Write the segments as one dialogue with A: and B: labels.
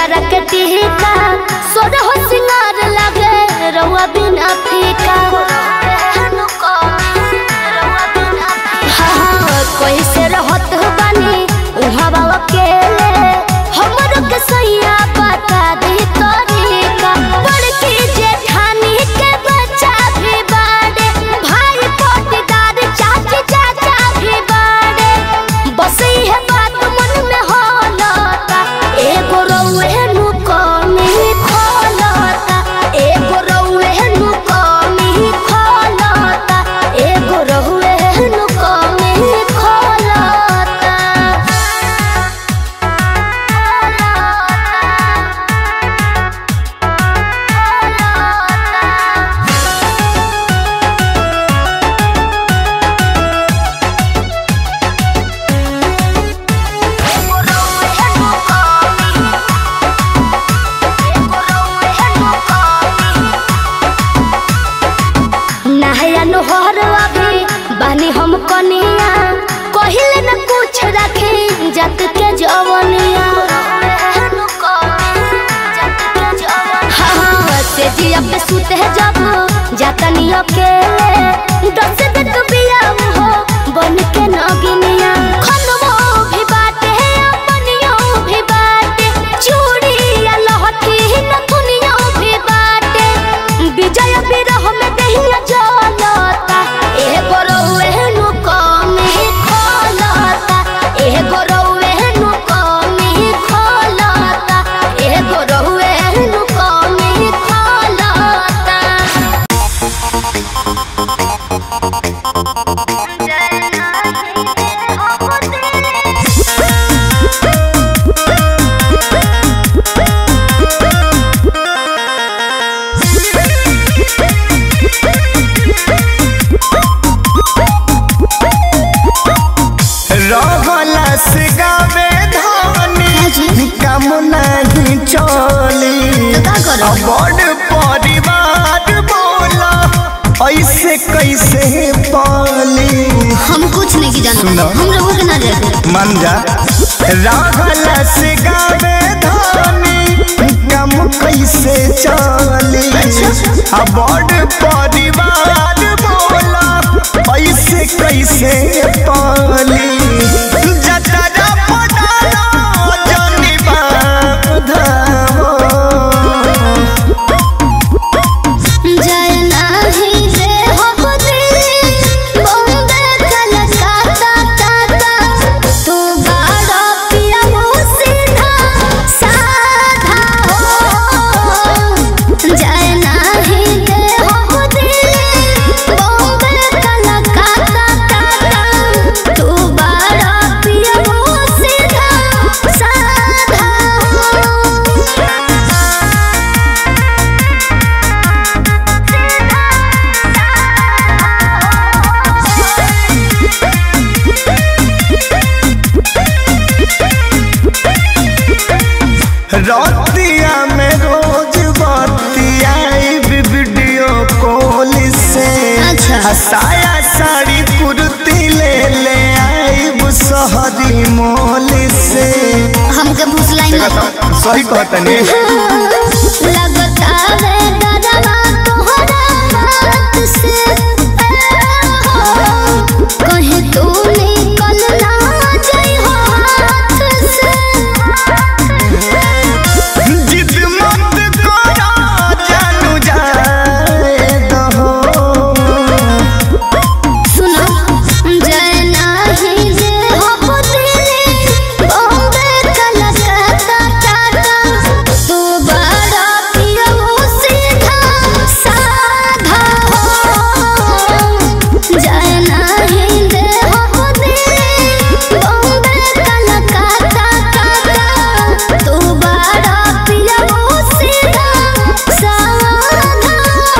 A: कजरा के टीका सोर हो सिंगार लगे रउआ बिना फीका हाँ, कैसे रहत बानी उहाँ बाबा अकेले हमरो के सैया बता दी तरीका बड़की जेठानी के बच्चा भी बाड़े भाई पोटीदार चाची चाचा भी बाड़े बस इहे बात मन में होलता एगो रउए नु कमी खोलता एगो रउए नु कमी खोलता एगो रउए नु कमी खोलता नहया नोहर अभी बानी हम कनिया कहिले न कुछ रखे जत के जवनिया हाँ, से जिया पे सुते जब जातनी अकेले दस तक बिया हो बन के नगिनिया खनमो भी बाटे अपनियो भी बाटे चूड़ी या लहठी नथुनियो भी बाटे विजय विरह में दहिया जलता एगो रउए नु कमी खोलता एगो रउए नु कमी खोलता एगो रउए नु कमी खोलता
B: रहला से गावे धानी काम नहीं चली
A: का करो?
B: अब बड़ परिवार बोला ऐसे कैसे पाली
A: हम कुछ नहीं की जानते
B: सुनो।
A: हम लोगों के ना जाते
B: मन जा रहला से गावे धानी काम कैसे चली अब बड़ परिवार बोला ऐसे कैसे पाली जतरा पटारा जनी बाधा
A: जय नाही रे हो दिल बॉम्बे कलकत्ता टाटा तू बड़ा पिया हो सीधा साधा हो जय नाही रे हो दिल बॉम्बे कलकत्ता टाटा तू बड़ा पिया हो सीधा साधा हो
B: रतिया में रोज बतिया वीडियो कॉल से
A: अच्छा।
B: साया साड़ी कुर्ती ले ले आई शहरी मोल से
A: हमके भूसलाई नहीं
B: सही कहतनी
A: लगता है डरवा तोहरा बात से कहीं तू निकल ना जाई हाथ से
B: जिद मत करो जानू जाए दहो
A: सुनो जय नाही रे हो दिल बॉम्बे कलकत्ता टाटा तू बड़ा पिया सीधा साधा हो जय नाही रे हो दिल बॉम्बे कलकत्ता टाटा तू बड़ा पिया सीधा साधा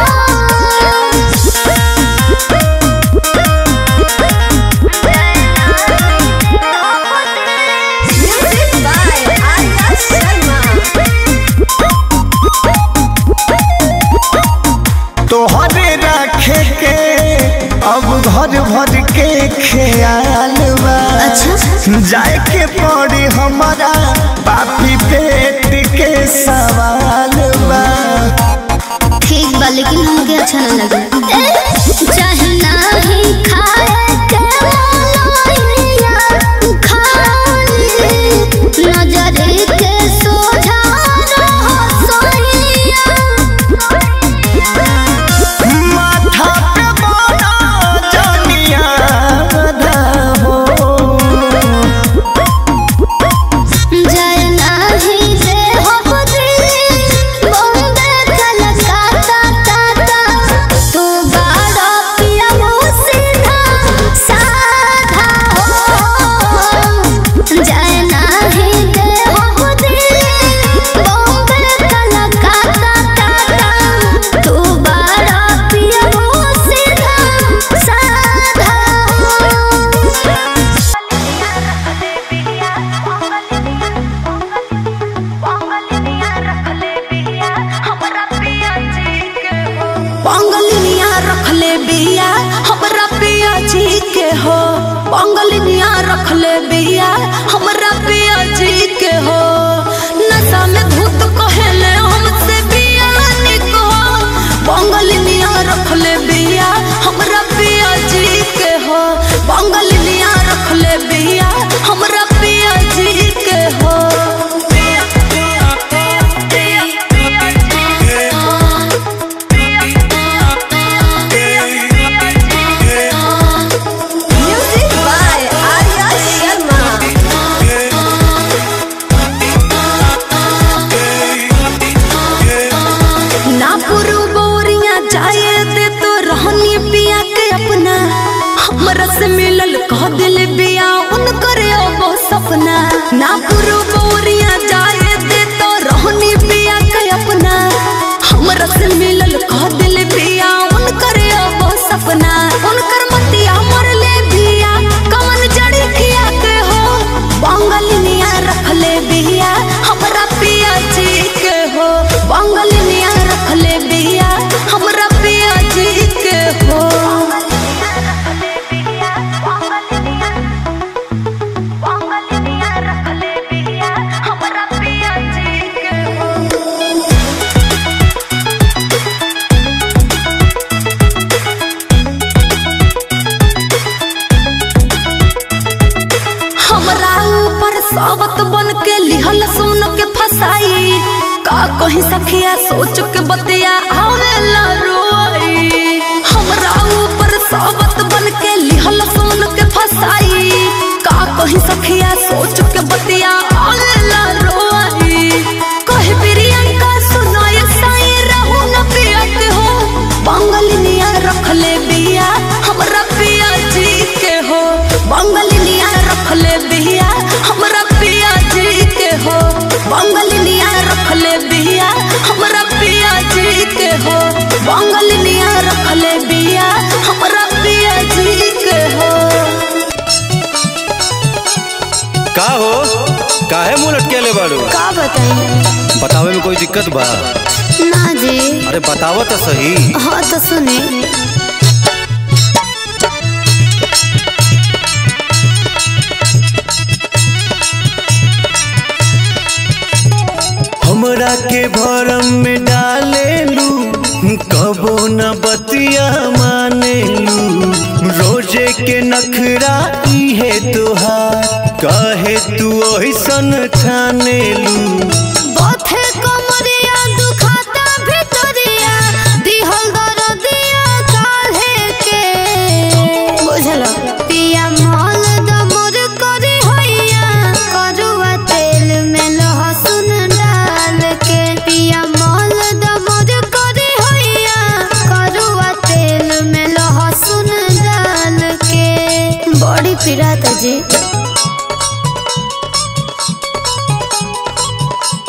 A: Music by Arya Sharma.
B: तोहरे रखे के अब घर भर के ख्याल बा जाए के पड़ी हमारा पापी पेट के सवाल बा
A: ठीक बा लेकिन हमके अच्छा ना लगे चाहे नाही खाए के मोलैया खाली नजर के सोझा रहो सोइया
B: माथा पे बड़ा जनिया हो
A: जय नाही दे हो दिल बॉम्बे कलकत्ता टाटा तू बड़ा पिया सीधा साधा हो जय नाही दे हो दिल बॉम्बे कलकत्ता टाटा तू बड़ा पिया सीधा साधा
C: पंगलिनिया रखले बिया हमरा पिया जी के हो पंगलिनिया रखले बिया हमरा पिया जी के हो नशा में भूत कहेले हमसे बिया निको पंगलिनिया रखले बिया हमरा पिया जी के हो पंगलिनिया रखले बिया हमरा पिया जी के हो Music by Arya Sharma. ना पुरु बोरिया जाए दे तो रहनी पिया के अपना हमरा से मिलल कह दिल बिया उन करे वो सपना ना पुरु बोरिया जाए दे तो रहनी पिया के अपना हमरा से मिलल कह दिल बिया उन करे वो सपना उनकर मतिया मरले बिया कमन जड़ी खिया के हो बंगलिनिया रखले बिया हमरा पिया जी के हो बंगलिनिया रखले बिया हमरा पिया जी के हो हमरा ऊपर सावत बन के लिहल सुन के फसाई का कहीं सखिया सोच के बतिया आवेला रोई हमरा ऊपर सावत बन के लिहल सुन के फसाई का कहीं सखिया सोच के बतिया आवेला रोई कहे प्रियंका सुनाए साई रहू न पियत हो बंगलिनिया रखले बिया हमरा पिया जी के हो बंगलिनिया रखले बिया हमरा पिया जी के हो बंगलिनिया रखले बिया हमरा पिया जी के हो बंगलिनिया रखले बिया हमरा पिया जी के हो
D: का हो काहे मुंह लटकेले बाड़ू
A: का बताई
D: बतावे में कोई दिक्कत बा
A: ना जी
D: अरे बतावो तो सही
A: हाँ तो सुने
B: हमरा के भरम में डालेलू कबो न बतिया मानेलू रोजे के नखरा इहे तोहार कहे तू ओहिसन ठानेलू
A: बथे कमरिया दुखाता भितरिया दिहल दरदिया काहे के बुझल पिया मल दमर करी हैया करुआ तेल में लहसुन डाल के पिया मल दमर करी हैया करुआ तेल में लहसुन डाल के बड़ी पीड़ा जी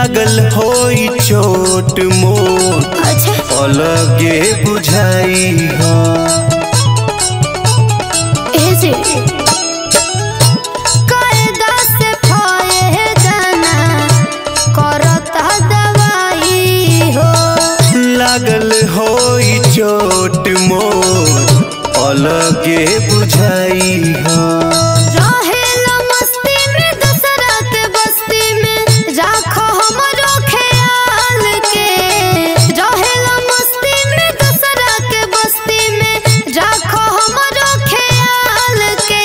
B: लागल होई छोट मोट
A: अच्छा
B: अलगे बुझाई हो
A: एजे कायदा से फायदा ना करता दवाई हो
B: लागल होई छोट मोट अलगे बुझाई हो
A: रहेला मस्ती में दूसरा के बस्ती में राखो हमरो ख्याल के रहेला मस्ती में दूसरा के बस्ती में राखो हमरो ख्याल के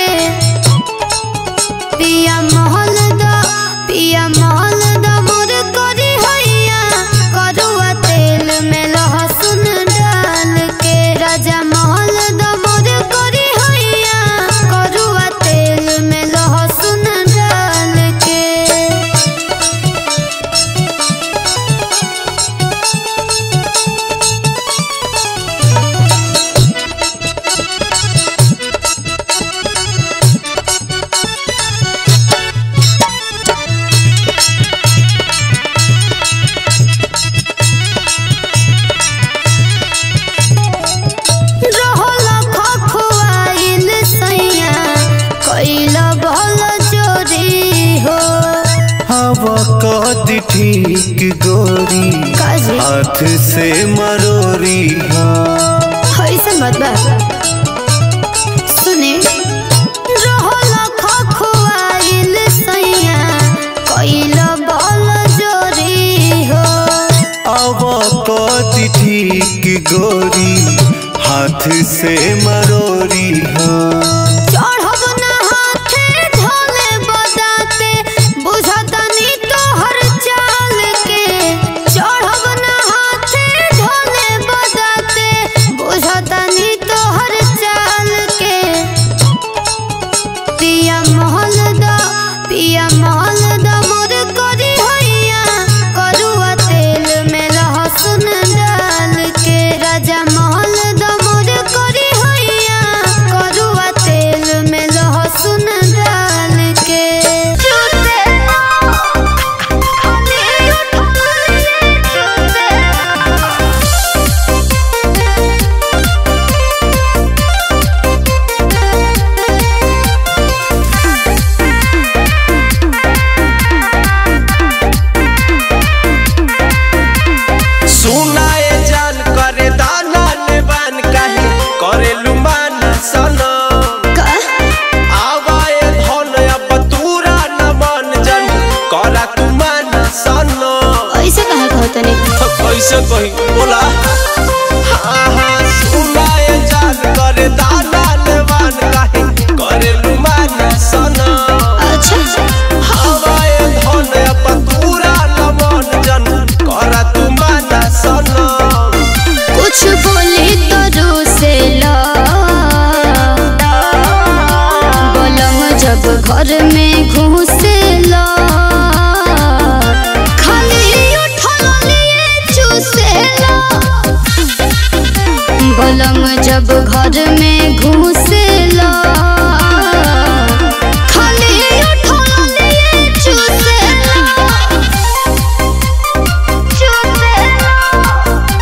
A: पिया महल दा पिया महल दा मोर करी हैया करुआ तेल में लहसुन डाल के राजा महल दा मोर करी हैया करुआ तेल में लहसुन डाल के रहला खखुआइल सैया कैल भल चोरी हो
B: हवा कद ठीक गोरी
A: काजी
B: हाथ से मरोरी हो
A: ऐसा मत बा सुने रहला खखुआइल सैया कैल भल चोरी हो
B: अब कद ठीक गोरी हाथ से मरोरी हो
A: चढ़ब ना हाथे ढोले बदाते बुझतनी तोहर चाल के चढ़ब ना हाथे ढोले बदाते बुझतनी तोहर चाल के पिया महल दा पिया महल दा मोर करी हैया करुआ तेल में लहसुन डाल के राजा महल दा मोर करी हैया करुआ तेल में लहसुन डाल के
B: सुनाए जान करे दाना नेबान काहे करे लुमाना सना आवाए धन अब तूरा न मन जन करा तुमाना सना
A: ऐसे कहे कहो तनी
B: कैसे कही बोला हाँ हाँ सुनाए जान करे दाना नेबान काहे करे लुमाना सना
A: अच्छा
B: आवाए धन अब तूरा न मन जन करा तुमाना सना
A: कुछ बोली तो रूसे ला बोलम जब घर में घुसे ला खाली उठल लिए चूसे ला बोलम जब घर में घुसे ला खाली उठल लिए चूसे ला चूसे ला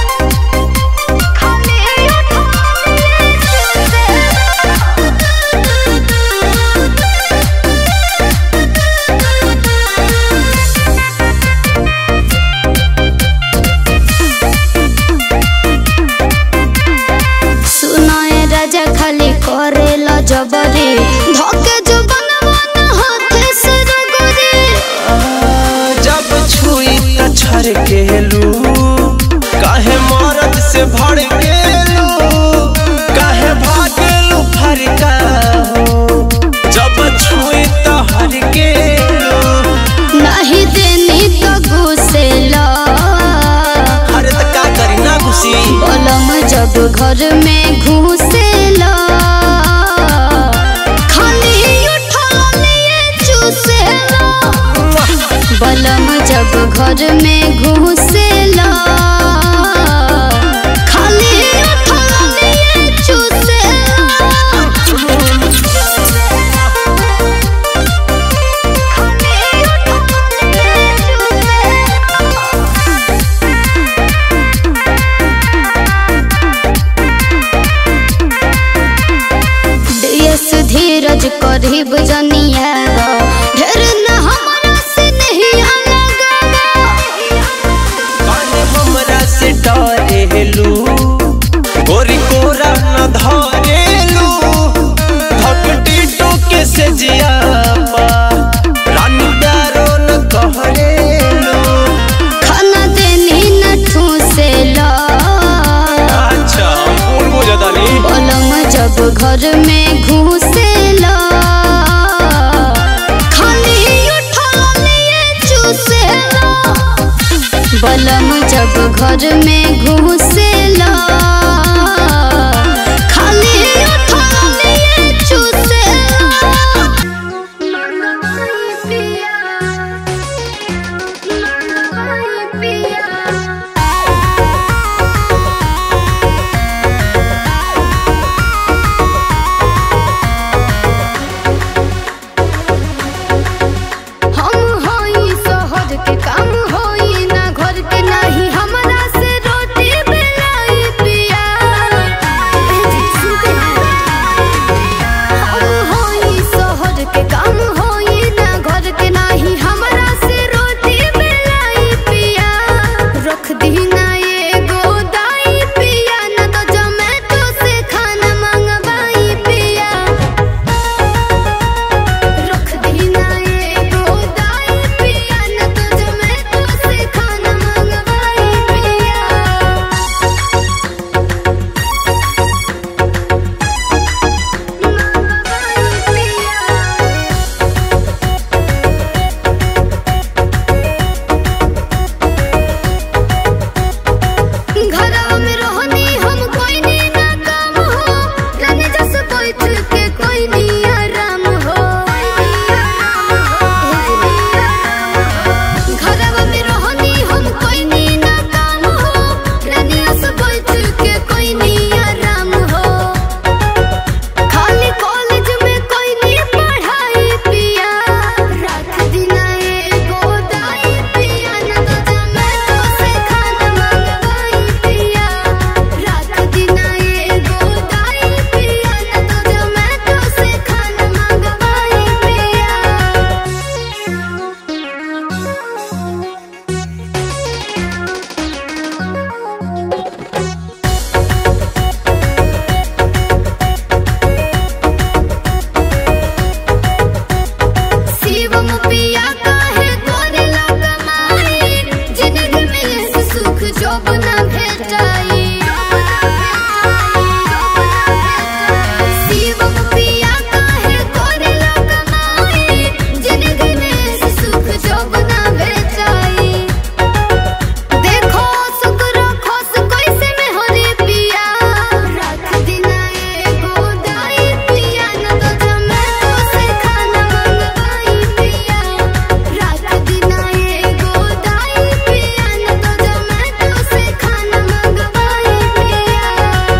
A: सुनाए राजा खाली करेला जबरी धोके जो बनवाना हाथ से रगरी
B: जब छुई त छर केलू काहे मरद से भड़ गेलू काहे भागेलू फरका हो जब छुई त हर गेलू
A: नहीं देनी तो घुसेला
B: अरे त का करी ना घुसी
A: बोलम जब घर में घुसेला खाली उठल लिए चूसेला बलम जब घर में घुसेला खाली उठल लिए चूसेला करीब जनिया ढेर न हमरा से नहीं लगावा
B: काहे हमरा से डरेलू गोरी कोरा न धरेलू धकटी टोके से जियापा रानी प्यारो न कहरेलू
A: खाना देनी न ठूसे ला
B: अच्छा कौन बुझदानी
A: पलंग जब घर में घुसेला खाली उठल लिए चूसेला बलम जब घर में घुस